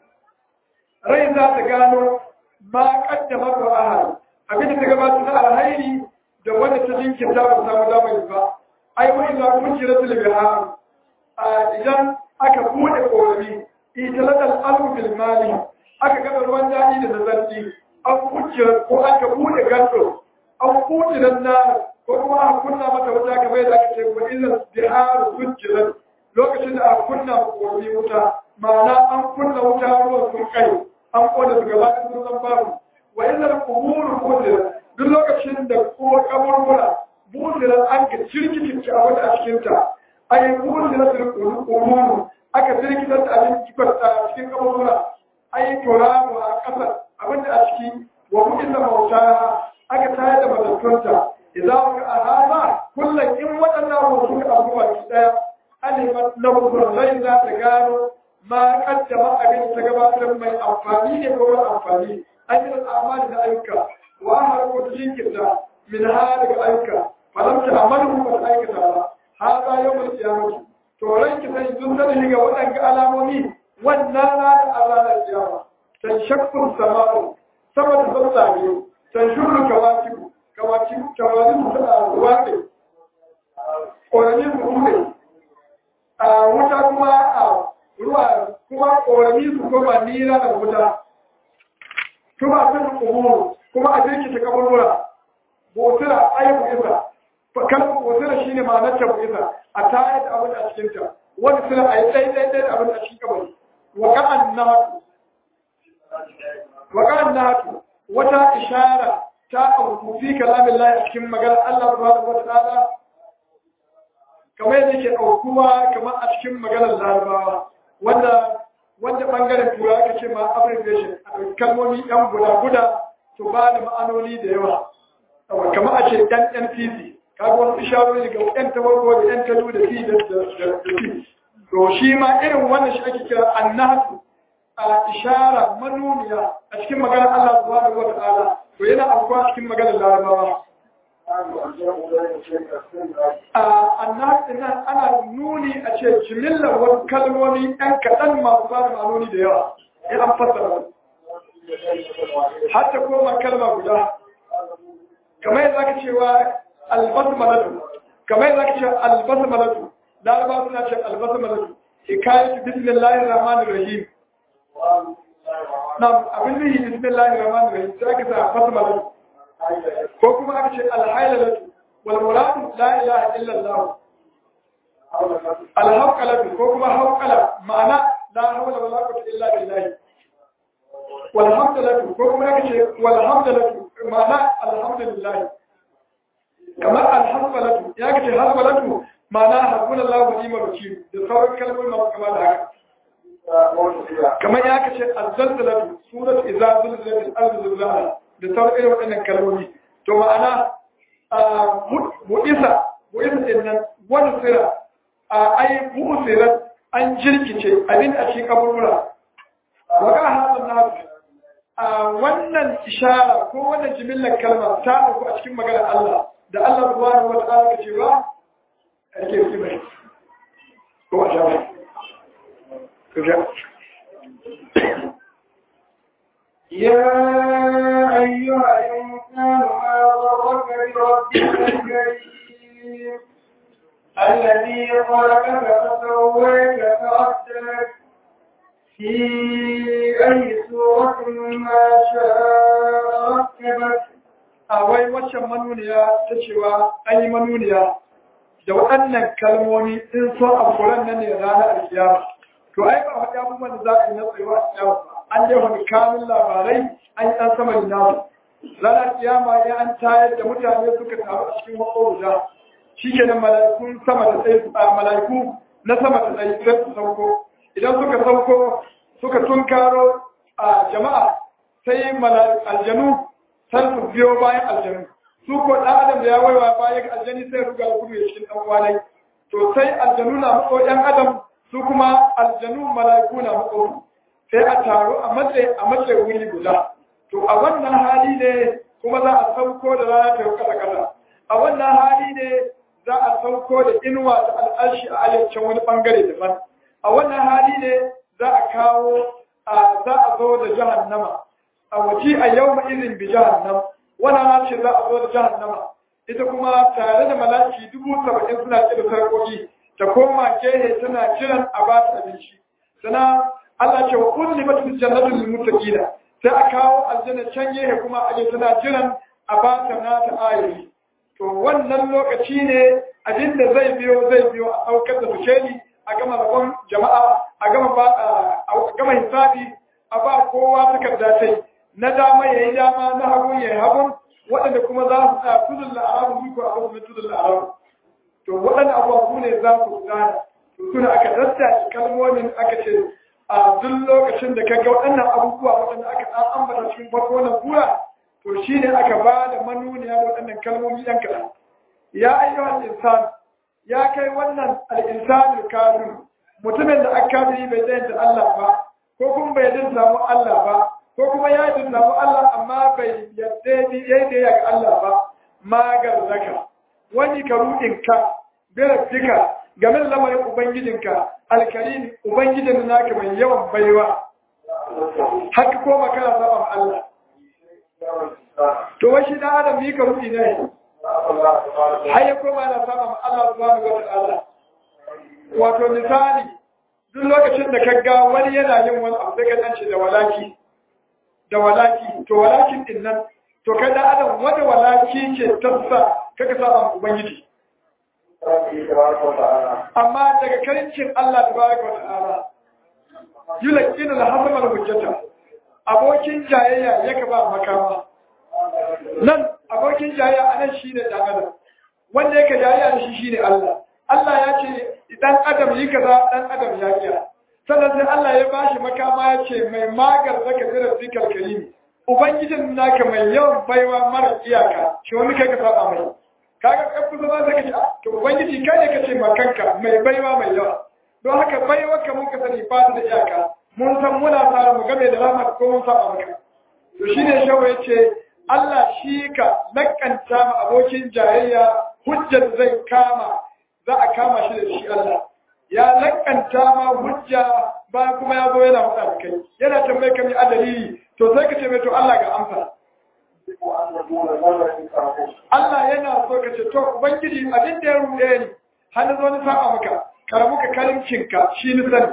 rai za ta gano ma kaddama ko ahal abinda ta gabata na alhairi da wanda ta jinkirta ba samu damar ba ai wa illa fujirat al a idan aka bude korami itilatal alfu bil mali aka gaba ruwan daɗi da nazarci an kucce ko aka bude gando an kuɗe nan na ko kuma a kunna mata wuta kamar yadda aka ce wa idan bihar sujjirat lokacin da aka kunna komi wuta ma'ana an kunna wuta ruwan sun kai an kona su gaba da sun zan babu wa idan kuburu kudirat duk lokacin da ko kaburbura budirat an ka cirkicinci a wata a cikinta ayi budirat kuburu aka firgitar da abin a cikin kaburbura ai turamu a ƙasar abinda a ciki wa mu'in da mauta aka tayar da matattunta idan ka a hama kullum in waɗannan abubuwa suka abu baki ɗaya alimat na rai za ta gano ma kaddama abin ta gabatar mai amfani ne ko mara amfani an yi amali da ayyuka wa har ko ta jinkirta min ha daga ayyuka falam ta amalu ba ta aikata ba ha ba yau mai kiyamati to ranki sai sun sani ga waɗanda alamomi wannan ranar a ranar kiyama tan shakkun sama'u sama da sauta biyu tan shuru kawakibu kawakibu kawakibu suna ruwa ne ƙorami su kuma a wuta kuma a ruwa kuma ƙorami su kuma nira da wuta kuma sun kumuru kuma a jirki ta kaburbura botura ayyukan isa kalmar botura shine ma'anar ta isa a tayar da abin a cikinta wani suna a yi ɗaiɗaiɗai da abin a cikin kabari waka'an nahatu waka'an nahatu wata ishara ta abu fi kalamin lahi a cikin magana Allah subhanahu wa ta'ala kamar yadda yake aukuwa kamar a cikin maganar larabawa wanda wanda bangaren tura aka ce ma abbreviation a kalmomi yan guda guda to ba da ma'anoni da yawa kamar a ce yan npc kaga wasu isharori ga yan tabarwa da yan talu da fi da fi to shi ma irin wannan shi ake kira annahatu a ishara manuniya a cikin maganar Allah subhanahu wa ta'ala to yana afkuwa cikin maganar larabawa annahatu nan ana nuni a ce jimillar wasu kalmomi ɗan kaɗan masu ba da ma'anoni da yawa ya an fassara hatta koma kalma guda kamar yadda aka cewa albasmalatu kamar yadda aka cewa albasmalatu laraba suna ce albasmalatu hikayatu bismillahir rahmanir rahim nam abin da yi bismillahir rahmanir rahim sai aka sa basmalatu ko kuma aka ce alhailalatu wal muradu la ilaha illa allah alhaqalatu ko kuma haqala ma'ana la hawla wala quwwata illa billah wal hamdalatu ko kuma aka ce wal hamdalatu ma'ana alhamdulillah kamar alhamdalatu ya ka ce hasbalatu ma'ana hasbunallahu wa ni'mal wakeel da sauran kalmomi masu kama da haka kamar ya ka ce azzalzalatu surat idza zulzilat al-ardu zilzalaha da sauran irin waɗannan kalmomi to ma'ana bu'isa bu'isa din nan wani sira a ai bu'usirat an jirkice abin a cikin kaburbura waka hadan na a wannan ishara ko wannan jimillar kalma ta auku a cikin maganar Allah da Allah subhanahu wa ta'ala ka cewa ake yi mai ko a jama'a ko ja يا أيها الإنسان ما غرك بربك الكريم الذي خلقك فسواك فعدلك في أي سورة ما شاء ركبك a wai waccan manuniya ta cewa an yi manuniya da waɗannan kalmomi in so a kuran nan ne ranar alkiyama to ai ba faɗi abubuwan da za a yi na tsayuwa a kiyama ba an dai wani kanun labarai an yi ɗan sama da nasu ranar kiyama ya an tayar da mutane suka taru a cikin wako guda shi ke nan mala'ikun sama da tsaye a mala'iku na sama da tsaye sai su sauko idan suka sauko suka tunkaro a jama'a sai aljanu sai su biyo bayan aljanu su ko ɗan adam da ya waiwa bayan aljani sai ruga da gudu ya cikin ɗan kwanai to sai aljanu na mako ɗan adam su kuma aljanu mala'iku na mako sai a taro a matsayi a matsayi wuri guda to a wannan hali ne kuma za a sauko da rana ta kasa kasa a wannan hali ne za a sauko da inuwa da al'arshi a ayyacin wani bangare daban a wannan hali ne za a kawo a za a zo da jahannama a waje a yau ma izin bi jahannam wannan na ce za a zo da jahannama ita kuma tare da malaki dubu saba'in suna ce da sarƙoƙi ta koma gehe tana jiran a ba ta abinci sana Allah ce wa kulli matul jannatul lil muttaqina sai a kawo aljanna can gehe kuma aje tana jiran a ba ta nata ayoyi to wannan lokaci ne abinda zai biyo zai biyo a saukar da sukeli a gama rabon jama'a a gama ba a gama hisabi a ba kowa takarda tai na dama yayi dama na hagu yayi hagun waɗanda kuma za su tsaya tudun la'arabu su ko abu mai tudun la'arabu to waɗanda abubuwa ne za su gane to suna aka dasta kalmomin aka ce a duk lokacin da ka ga waɗannan abubuwa waɗanda aka ɗan ambata cikin farko wannan kura to shi ne aka ba da manuniya da waɗannan kalmomi ɗan kaɗan ya ayyuhan insan ya kai wannan al'insanin kafin mutumin da aka kafiri bai tsayin da Allah ba ko kuma bai jin samu Allah ba ko kuma ya jin samu Allah amma bai yadda ni yayi da ga Allah ba magar zaka wani ka rudin ka birabbika game da lamarin ubangijinka alkarim ubangijin naka mai yawan baiwa haka koma kana saban Allah to wai shi dan adam yi ka rudi ne har ya koma na saban Allah subhanahu wa ta'ala wato misali duk lokacin da ka ga wani yana yin wani abu sai ka ce da walaki da walaki to walakin din nan to kai dan adam wanda walaki ke tassa kaka saban ubangiji amma daga karincin Allah tabaraka wa ta'ala yulqina al-hasama al-hujjata abokin jayayya yake ba makama nan abokin jayayya anan shine dan adam wanda yake jayayya da shi shine Allah Allah ya ce dan adam yi kaza dan adam ya kiya sannan sai Allah ya bashi makama ya ce mai magar zaka zira zikar karimi ubangijin naka mai yawan baiwa mara iyaka shi wani kai ka saba mai kaga kan kusa ba zaka ce to ubangiji kai ne kace makanka mai baiwa mai yawa don haka baiwa ka mun ka sani ba ta da iyaka mun san muna tsara mu game da rahmat ko mun saba maka to shine shawo yace Allah shi ka lakanta ma abokin jayayya hujjar zai kama za a kama shi da shi Allah ya lakanta ma hujja ba kuma ya zo yana faɗa da kai yana tambaye ka mai adalili to sai ka ce mai to Allah ga amsa Allah yana so ka ce to ubangiji abin da ya ruɗe ni har na zo ni saba maka karamu ka karimcinka shi ni sani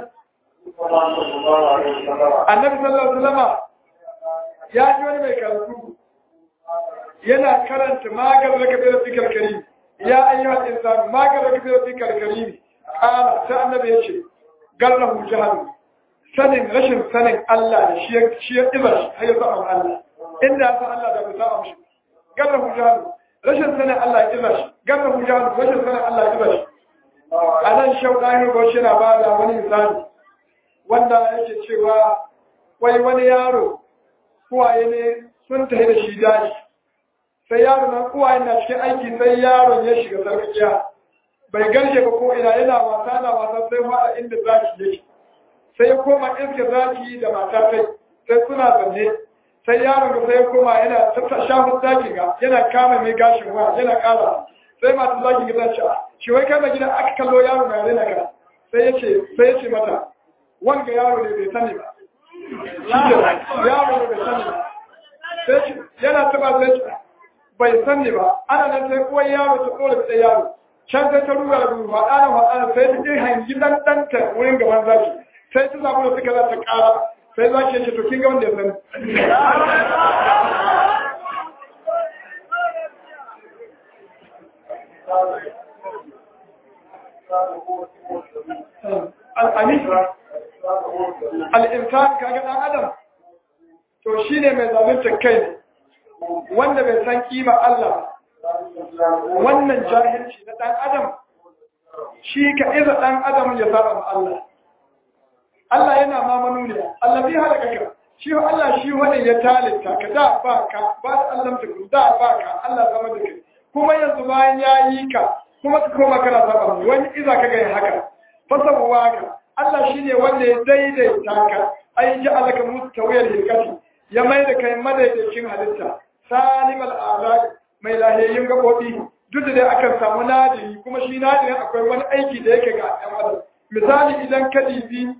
annabi sallallahu alaihi wasallam ya ji wani mai karatu yana karanta magar da kabira fikar karim ya ayyuhal insan magar da kabira fikar karim kana sai annabi ya ce gallahu jahalu sanin rashin sanin Allah da shi ya shi ya ibar shi har ya saba Allah inda ya san Allah da bai saba mishi gallahu jahalu rashin sanin Allah ya ibar shi gallahu jahalu rashin sanin Allah ya ibar shi a nan shauɗahin bauchi na ba da wani misali wanda yake cewa wai wani yaro kuwaye ne sun tafi da shi daji sai yaro nan kuwaye na cikin aiki sai yaron ya shiga sarkakiya bai garshe ba ko ina yana wasa na wasa sai ma inda zaki yake sai ya koma iska zaki da mata sai sai suna zanne sai yaron ga sai ya koma yana ta shafin zaki ga yana kama mai gashin wa yana kara sai matan zaki ga ta ce shi wai kai gida aka kallo yaro mai rena ka sai ya ce sai ya ce mata wanga yaro ne bai sani ba shi ke yaro ne bai sani ba sai yana taba sai ce bai sani ba ana nan sai uwar yaro ta dole da yaro can sai ta ruga da gudu faɗa na faɗa sai ta je hangi dan ɗanta wurin gaban zaki sai ta zaɓi da suka za ta ƙara sai zaki ya ce to kin ga wanda ya sani al'insan kaga ɗan adam to shi ne mai zalunta kai ne wanda bai san kima Allah wannan jahilci na ɗan adam shi ka iza ɗan adam ya saba ma Allah Allah yana ma manuniya Allah zai halaka ka shi Allah shi wani ya talita ka da ba ka ba da Allah ta da ba ka Allah zama da kai kuma yanzu bayan ya yi ka kuma ka koma kana saba mu wani iza ka ga haka fasabuwa ka Allah shine wanda ya daidaita ka ai ji alaka mustawiyar hikati ya mai da kai madaidaicin halitta salimal azab mai lahiyayyin gabobi duk da dai akan samu nadiri kuma shi nadirin akwai wani aiki da yake ga ɗan adam misali idan ka dibi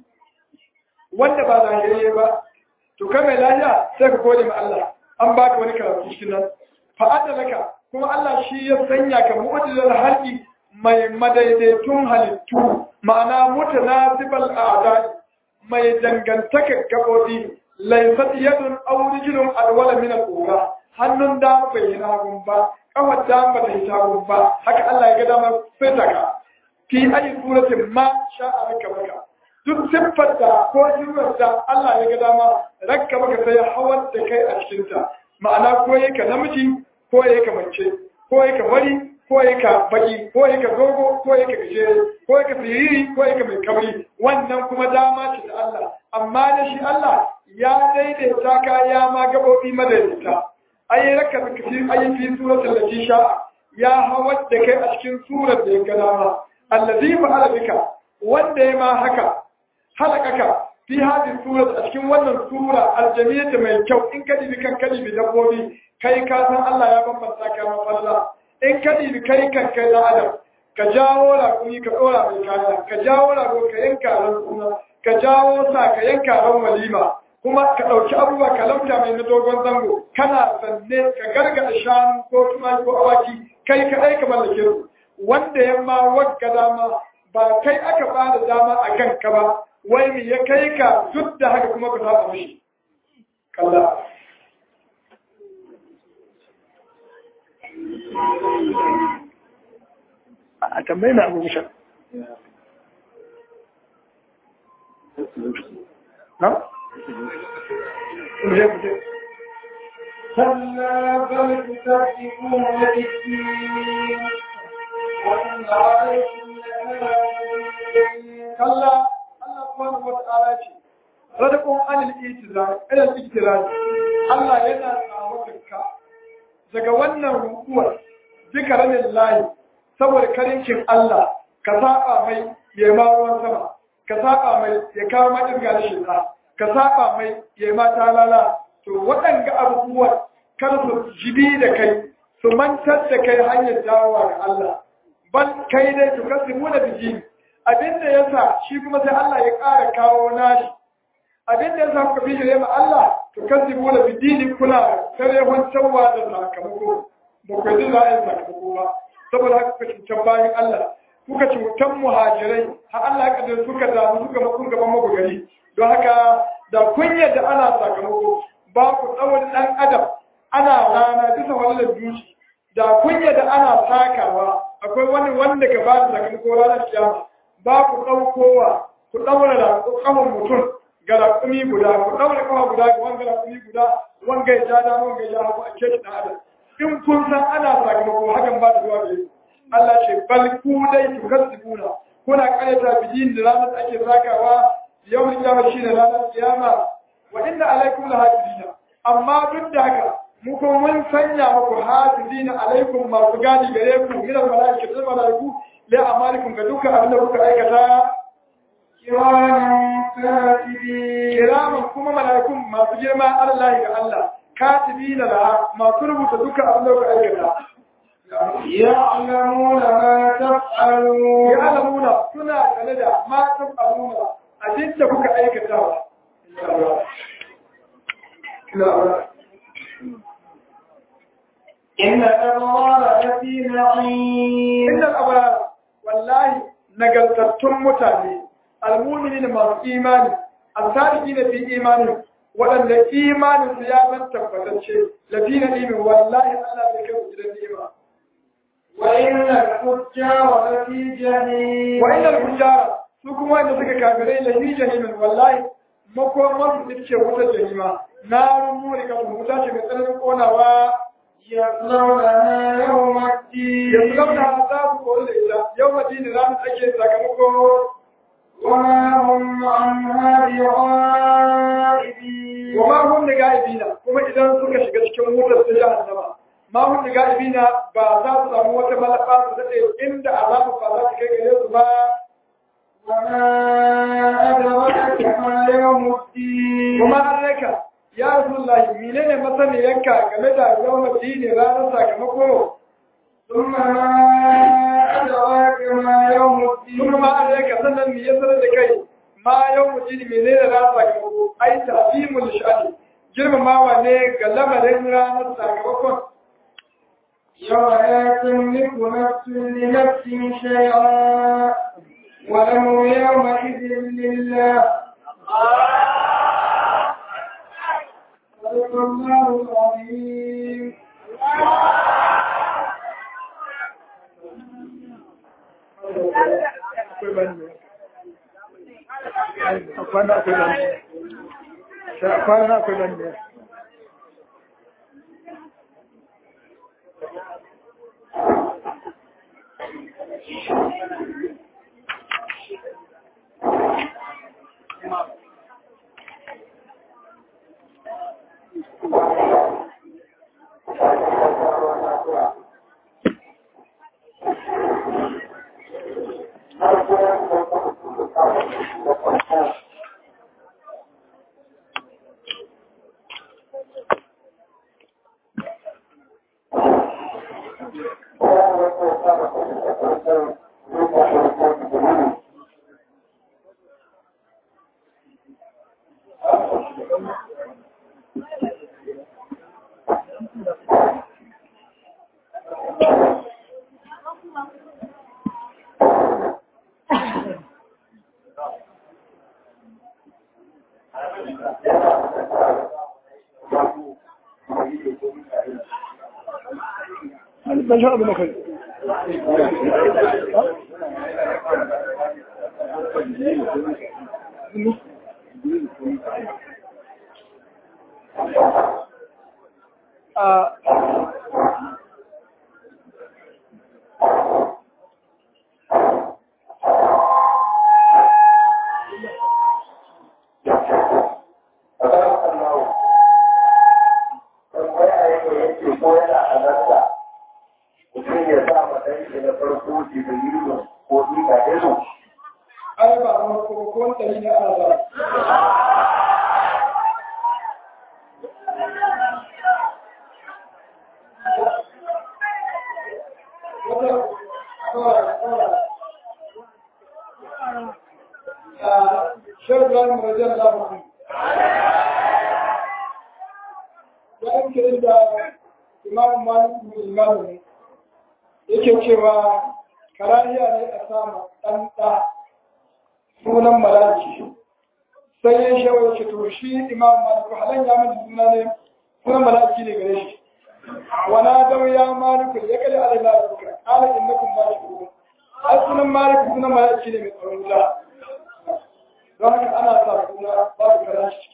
wanda ba lahiyayye ba to kai mai lahiya sai ka gode ma Allah an baka wani karatu cikin nan fa'ada laka kuma Allah shi ya sanya ka mu'jizal halqi mai madaidaitun halittu ma'ana mutanasibal a'da mai dangantaka gabobi laysat yadun aw rijlun alwala min al-ura hannun da bai yi hagun ba kawar da ba ta yi hagun ba haka Allah ya ga dama fita ka fi ayi suratin ma sha'a raka maka duk siffar da ko siffar da Allah ya ga dama rakka maka sai hawar da kai a cikinta ma'ana ko yake namiji ko yake mace ko yake wari ko yake baki ko yake dogo ko yake gajere ko yake siriri ko yake mai kabri wannan kuma dama ce da Allah amma da shi Allah ya daidaita ka ya ma gabobi madaidaita ai raka da kafi ai fi suratul lati sha'a ya hawar da kai a cikin surar da ya ga dama allazi fa'ala bika wanda ya ma haka halakaka fi hadin surat a cikin wannan sura aljamiyata mai kyau in ka dibi kan kadibi dabbobi kai ka san Allah ya bambanta ka mafalla in ka dibi kai kan kai da adam ka jawo raƙumi ka ɗora mai kaya ka jawo rago ka yanka ran suna ka jawo sa ka yanka ran walima kuma ka ɗauki abubuwa ka lamta mai na dogon zango kana zanne ka gargaɗa shanu ko tumaki ko awaki kai kaɗai ka mallake su wanda ya ma wagga dama ba kai aka ba da dama a kanka ba wai me ya kai ka duk da haka kuma ka saba mishi kalla a tambayi na abu mishan na? كلا بل تكذبون بالدين وإن عليكم لحافظين kalla Allah subhanahu wa ta'ala ce radakun anil itizar ilal iktiraz Allah yana tsawatarka daga wannan rukuwar zikaranin layi saboda karincin Allah ka saba mai ya ma ruwan sama ka saba mai ya kawo ma dirga da shekara ka saba mai ya ma talala to waɗanga abubuwan kar su jibi da kai su mantar da kai hanyar dawowa ga Allah ban kai dai to kasimu da biji abinda yasa shi kuma sai Allah ya ƙara kawo nashi abinda yasa kuka bi da ma Allah to kasimu da biji kula kare wancanwa da sakamako ba ku yi za a yi sakamako ba saboda haka kuka cutar bayan Allah kuka cutar muhajirai har Allah ya kaddara suka damu suka makon gaban maku gari don haka da kun yadda ana sakamako ba ku tsawon ɗan adam ana rana bisa wani dushi da kun yadda ana takawa akwai wani wanda ka ba da sakamako ranar kiyama ba ku ɗaukowa ku ɗaura da ƙafan mutum ga raƙumi guda ku ɗaura ƙafa guda ga wanga raƙumi guda wanga ya ja dama wanga ya ja hagu a ke ɗan adam in kun san ana sakamako hakan ba da zuwa da yi Allah ce bal ku dai ku kasibuna kuna karyata bijin da ranar ake zagawa yau kiyama shi ne ranar kiyama wa inna alaikum la hafizina amma duk da haka mu kuma mun sanya muku hafizina alaikum masu gadi gare ku min al malaikatu da malaiku la amalikum ga dukkan abin da kuka aikata كراما كاتبين kiraman kuma mala'ikun masu girma Allah ga Allah katibina da masu rubuta duka abin da kuka aikata يعلمون ما تفعلون ya'lamuna suna sane da ma tafaluna abin da kuka aikata إن الأبرار لفي نعيم innal abrar wallahi nagartattun mutane almu'minin masu imani asadiqina fi imani waɗanda imanin su ya zan tabbatacce lafi na imin wallahi Allah zai kai su gidan ni'ima وإن الفجار لفي جحيم wa innal fujara su kuma wanda suka kafirai la fi jahimin wallahi makomar su ce wutar jahima narun muri ka wuta ce mai tsananin konawa يصلونها يوم الدين yanzu launa za su kori da ita yau madini ranar ake sakamako وما هم عنها بغائبين wa ma hum da ga'ibina kuma idan suka shiga cikin wutar ta jahannama ma hum da ga'ibina ba za su samu wata malaka su daɗe inda azabu ba za su kai gare su ba وما أدرك ما يوم الدين kuma an raka ya rasulullahi menene masaniyanka game da yawon dini ranar sakamako ثم ما أدراك ما يوم الدين kuma ma an raka sannan me ya sanar da kai ma yawon dini menene ranar sakamako ai tafimul sha'ani girmamawa ne ga lamarin ranar sakamakon يوم لا تملك نفس لنفس شيئا والأمر يومئذ لله صدق الله العظيم akwai bani a kwana akwai bani a kwana akwai bani ban sha abu na kai a ai ba a ko ko ɗari na ana zara wata kawai kawai a shirgan rajar labarin ya yanke inda imamu maliku imamu ne yake cewa karahiya ne a sama ɗan ɗa sunan malaki sai ya shawar ce to shi imam maliku halan ya manta suna ne sunan malaki ne gare shi wana dau ya maliku ya kada alai la ruka ala innakum maliku ai sunan maliku sunan malaki ne mai tsaron wuta don haka ana sa suna babu karan shi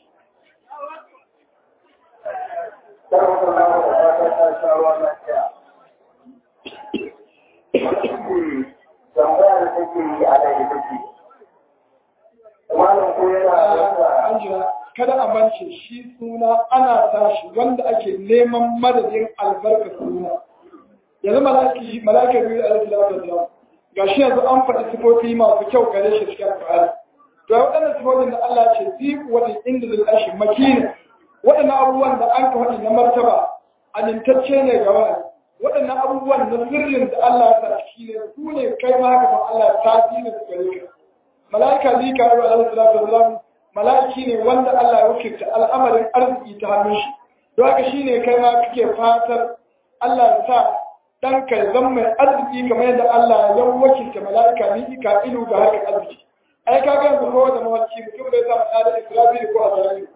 tambaya da take yi a nan ita ce malam ko yana an jira kada a mance shi suna ana tashi wanda ake neman madadin albarka suna yanzu malaki malaka biyu da alaihi salatu wasallam gashi yanzu an faɗi sifofi masu kyau gare shi cikin alƙur'ani to waɗannan sifofin da Allah ce fi wata inda zai tashi makina waɗannan abubuwan da an ka faɗi na martaba amintacce ne ga wani waɗannan abubuwan na sirrin da Allah ya sa shi ne su ne kai ma haka ba Allah ta fi ne su gare ka mala'ika zika ya alaihi salatu wasalam mala'iki ne wanda Allah ya wakilta al'amarin arziki ta hannun shi don haka shine kai ma kake fatar Allah ya sa dan ka zama mai arziki kamar yadda Allah ya wakilta mala'ika ni ka ilu ga harkar arziki ai ka ga yanzu kowa da mawarki mutum bai sa mata da Isra'ila ko Azrail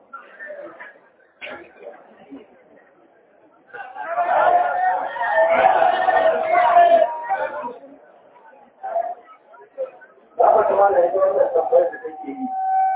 Zama kuma da yake wannan tambayar da take yi.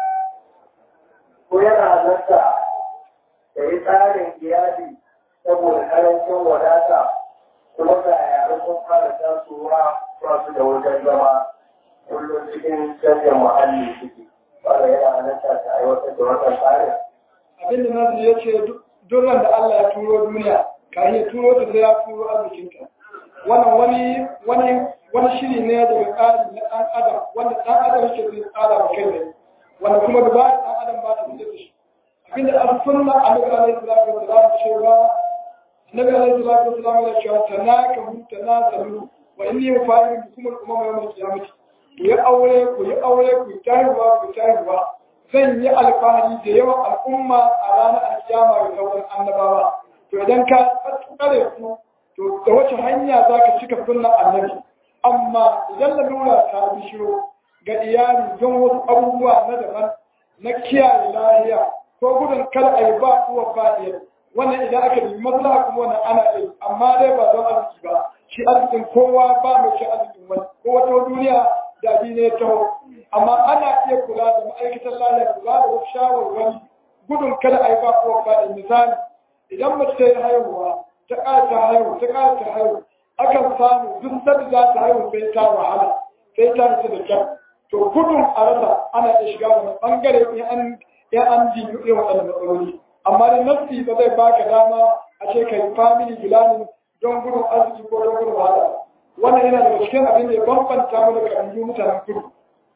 Ko yana halarta da yi tsarin iyali saboda karancin wadata kuma ga yare sun fara tasowa ba su da wajen zama kullum cikin canjin muhalli suke. Wanda yana halarta ta aiwatar da wannan tsarin. abinda nasu ya ce duk da Allah ya turo duniya ka ya turo ta sai ya turo arzikinka wannan wani wani wani shiri ne daga tsari na ɗan adam wanda ɗan adam yake zai tsara wa kai ne wanda kuma da ba ɗan adam ba ta fitar da shi abinda an sunna annabi alaihi salatu wasalam cewa annabi alaihi salatu wasalam ya cewa tanakahu tanazalu wa inni mufa'ilu bikum al-umama yawm al-qiyamah ku yi aure ku yi aure ku yi tahiwa ku yi tahiwa zan yi alfahari da yawan al'umma a ranar alkiyama da sauran annabawa to idan ka tsare su to da wace hanya za ka cika sunna annabi amma idan lalura ta bishiro ga iyali don wasu abubuwa na daban na kiyaye lahiya ko gudun kar a yi ba uwa ba ɗaya wannan idan aka yi maslaha kuma wannan ana yi amma dai ba don arziki ba shi arzikin kowa ba mai shi arzikin wani ko wata duniya da abi ne taho amma ana iya kula da ma'aikatan lafiya kula da wasu shawarwari gudun kada a yi ba uwa ba ɗaya misali idan mace ta yi haihuwa ta ƙara ta haihu ta ƙara ta haihu akan samu duk sanda za ta haihu sai ta wahala sai ta rasa da kyau to gudun a rasa ana iya shiga wani ɓangare in an in an ji irin waɗannan matsaloli amma da nafsi ba zai baka dama a ce kai family planning don gudun arziki ko don gudun wahala wannan yana daga cikin abin da ya bambanta mu da kabilu mutanen kudu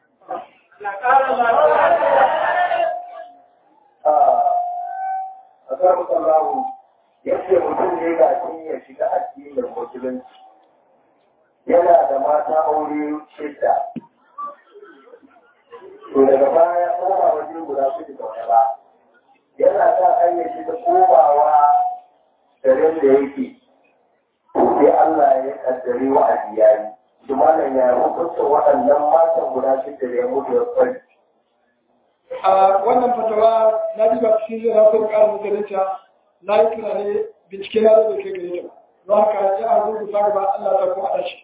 a kan sallahu yadda mutum ne ga shi ya shiga addinin musulunci yana da mata aure shidda to daga baya koma waje guda su da wani ba yana sa hanyar shi ta komawa garin da yake sai Allah ya kaddari wa ajiyayi shi malam ya hukunta waɗannan matan guda shidda da ya mutu ya kwari a wannan fatawa na diba cikin zai rafi ƙarar musulunta na yi tunani bincike na zai kai gare ta don haka ya a rubuta gaba Allah ta kuma haɗa shi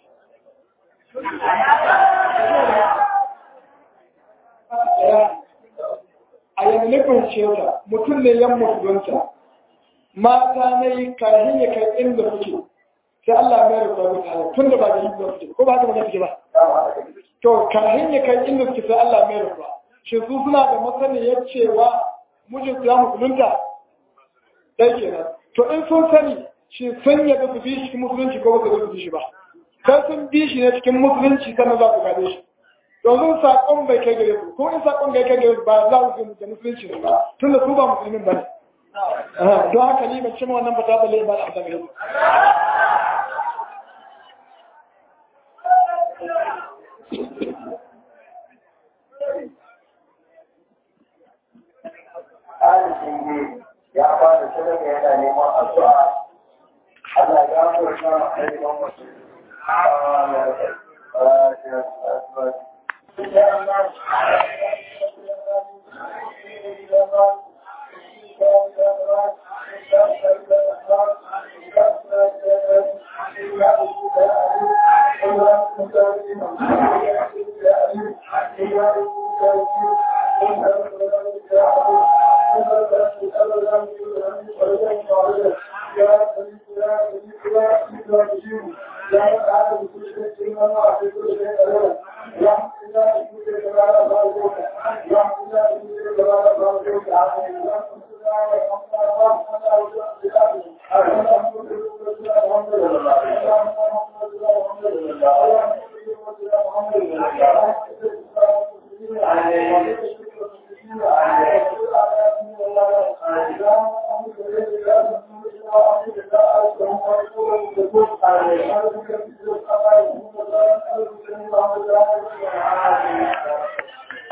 a yanzu na fahimce ta mutum ne yan musulunta mata na yi kahin ya kai inda suke sai Allah mai rubuta mutane tun da ba da yi ba suke ko ba haka ba suke ba to kahin ya kai inda suke sai Allah mai rubuta shi su suna da masaniyar cewa mijin su ya musulunta dai kenan to in sun sani shi sun yadda su bi shi musulunci ko ba su bi shi ba sai sun bi shi ne cikin musulunci sannan za su gane shi yanzu saƙon bai kai gare su ko in saƙon bai kai gare su ba za su da musulunci ne ba tun da su ba musulmin ba ne don haka ni ban cimma wannan fata balle ba da amsa gare su Alishi ya ba da sadaka yana neman addu'a Allah ya furta ma ainihin mutum.